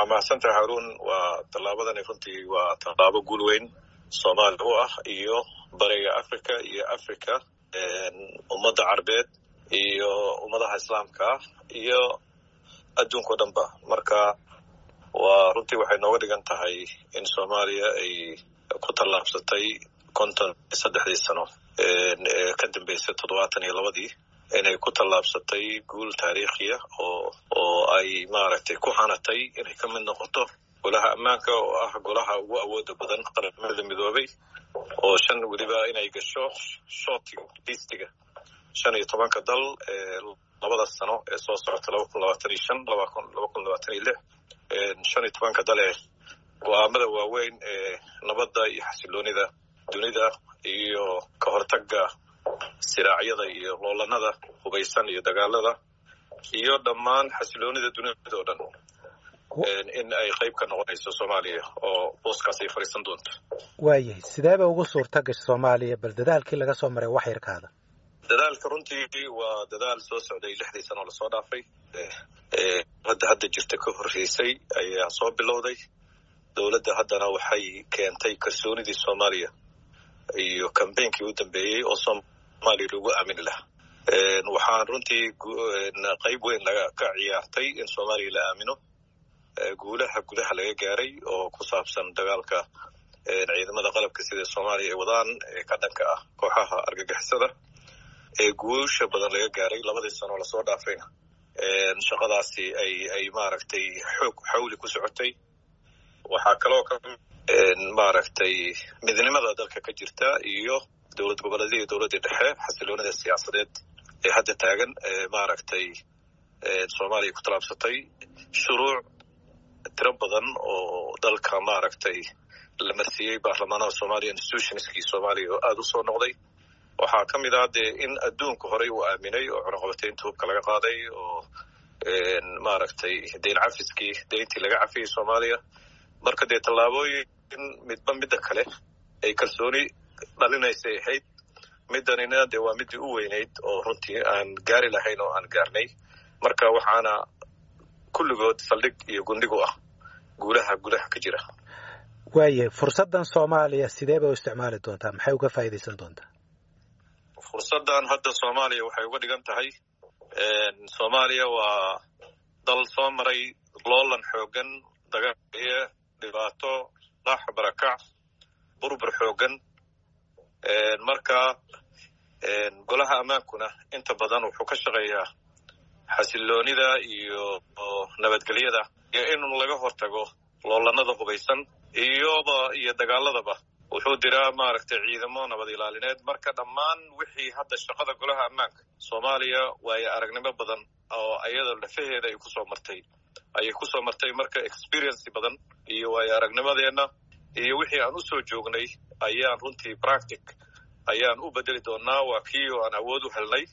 waa mahadsantahay haruun waa tallaabadani runtii waa tallaabo guul weyn soomaaliya u ah iyo bariga africa iyo africa ummadda carbeed iyo ummadaha islaamka ah iyo adduunka o dhan ba marka waa runtii waxay nooga dhigan tahay in soomaaliya ay ku tallaabsatay konton iyo saddexdii sano ee ka dambeysay toddobaatan iyo labadii inay ku tallaabsatay guul taariikhiya oo oo ay maaragtay ku hanatay inay ka mid noqoto golaha ammaanka oo ah golaha ugu awooda badan qaramada midoobay oo shan weliba inay gasho shootiga liistiga shan iyo tobanka dal ee labada sano ee soo socota laba kun labaatan iyo shan laba kun laba kun labaatan iyo lix shan iyo tobanka dal ee go-aamada waaweyn ee nabadda iyo xasiloonida dunida iyo ka hortagga siraacyada iyo loolanada hubaysan iyo dagaalada iyo dhammaan xasiloonida dunida oo dhan in ay qayb ka noqonayso soomaaliya oo booskaas ay fadhiisan doonto waayahay sideeba ugu suurta gasha soomaaliya bal dadaalkii laga soo maray wax yarkaada dadaalka runtii waa dadaal soo socday lixdii sano lasoo dhaafay hadda hadda jirta ka horreysay ayaa soo bilowday dowladda haddana waxay keentay kalsoonidii soomaaliya iyo kambeynkii u dambeeyey oo soomaaliya lagu aamini lahaa waxaan runtii qayb weyn laga ka ciyaartay in soomaaliya la aamino guulaha gudaha laga gaaray oo ku saabsan dagaalka ciidamada qalabka sida soomaaliya ay wadaan ee ka dhanka ah kooxaha argagixisada ee guusha badan laga gaaray labadii sanoo lasoo dhaafayna shaqadaasi ay ay maaragtay xoog xawli ku socotay waxaa kaloo ka maaragtay midnimada dalka ka jirta iyo dowlad goboleedya iyo dowladdii dhexe xasiloonida siyaasadeed ee hadda taagan maaragtay soomaaliya ku tallaabsatay shuruuc tiro badan oo dalka maaragtay la marsiiyey baarlamaanaha soomaaliya institutionskii soomaaliya oo aada u soo noqday waxaa ka mid ah dee in adduunka horey uu aaminay oo cunaqabataynta hubka laga qaaday oo maaragtay deyn cafiskii deyntii laga cafiyey soomaaliya marka dee tallaabooyin midba midda kale ay kalsooni dhalinaysay ahayd middanina dee waa middii u weynayd oo runtii aan gaari lahayn oo aan gaarnay marka waxaana kulligood saldhig iyo gundhig u ah guulaha gudaha ka jira waayahay fursaddan soomaaliya sidee bay u isticmaali doontaa maxay uga faa'iidaysan doontaa fursaddan hadda soomaaliya waxay uga dhigan tahay soomaaliya waa dal soo maray loolan xoogan dagaaliye dhibaato dhax barakac burbur xoogan marka golaha ammaankuna inta badan wuxuu ka shaqeeyaa xasiloonida iyo nabadgelyada iyo in laga hortago loolanada hubaysan iyoba iyo dagaaladaba wuxuu diraa maaragtay ciidamo nabad ilaalineed marka dhammaan wixii hadda shaqada golaha ammaanka soomaaliya waayo aragnimo badan oo ayada lafaheeda ay kusoo martay ayay kusoo martay marka experiency badan iyo waayo aragnimadeenna iyo wixii aan usoo joognay ayaan runtii practic ayaan u bedeli doonaa waa kii oo aan awood u helnay